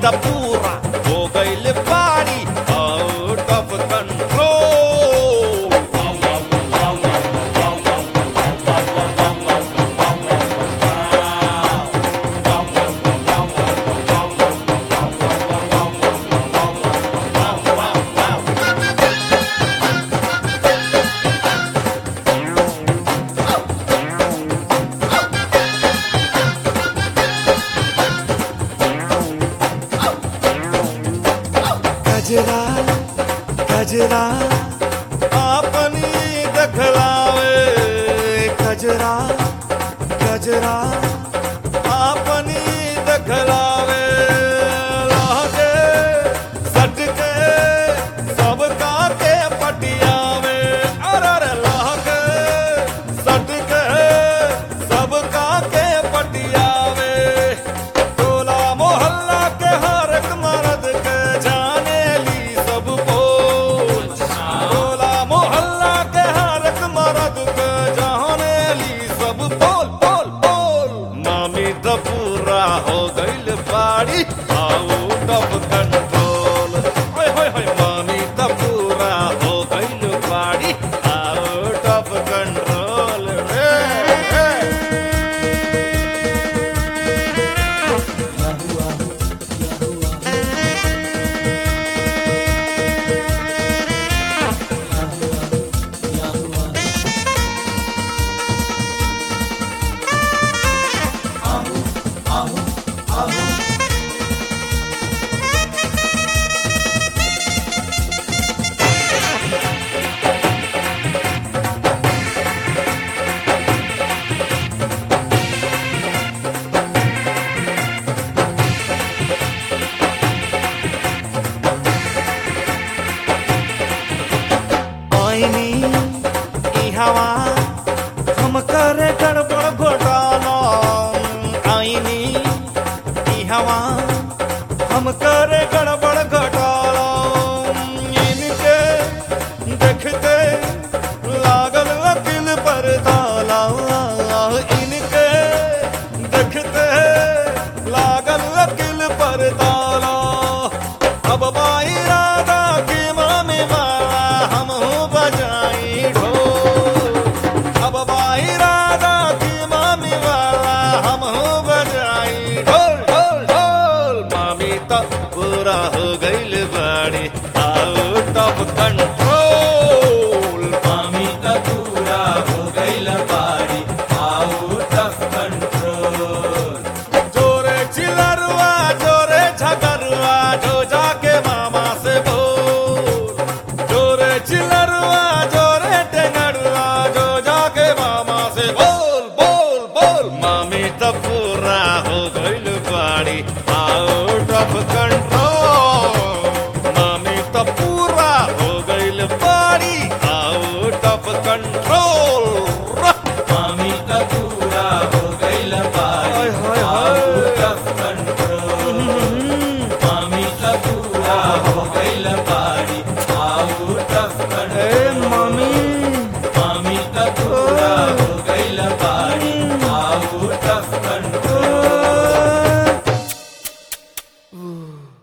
त पूरा हो गइल बाड़ी आउट ऑफ कंट्रोल गजरा गजरा अपनी दखलावे गजरा गजरा अपनी दखलावे लागे सटके सबका के पटियावे अरे लागे सटके सबका के पटियावे टोला मोहल्ला के हर एक मर्द के जाने ली सब बोल टोला मोहल्ला के हर एक मर्द के जाने ली सब बोल बोल बोल मामी तो पूरा हो गइल बाड़ी आउट ऑफ कंट्रोल होय होय होय मामी तो पूरा हो गइल बाड़ी आउट ऑफ कंट्रोल रे रे। आईनी ई हवा हम करे गड़बड़ घोटाला आईनी ई हवा हम करे गड़बड़ घोटाला इनके देखते लागल वकील पर ताला इनके देखते लागल वकील पर ताला अब बाई राधा की मामी माला हम हूँ बजाई ढोल अब बाई राधा की मामी वाला हम हूँ बजाई ढोल ढोल ढोल मामी तो पूरा हो गइल बाड़ी आउट ऑफ कंट्रोल मामी त पूरा हो गइल बाड़ी आउट ऑफ कंट्रोल जोरे चिलरुआ जोरे झगरुआ जो जाके मामा से बोल जोरे चिलरुआ जोरे टेंगरुआ जो जाके मामा से बोल बोल बोल मामी तो पूरा हो गइल बाड़ी आउट ऑफ कंट्रोल मामी तो पूरा हो गइल बाड़ी आउट ऑफ कंट्रोल मामी त पूरा हो गइल बाड़ी हाय, हाय, आउट ऑफ कंट्रोल मामी त पूरा हो गइल बाड़ी आउट ऑफ कंट्रोल मामी मामी त पूरा हो गइल बाड़ी आउट ऑफ कंट्रोल Ooh.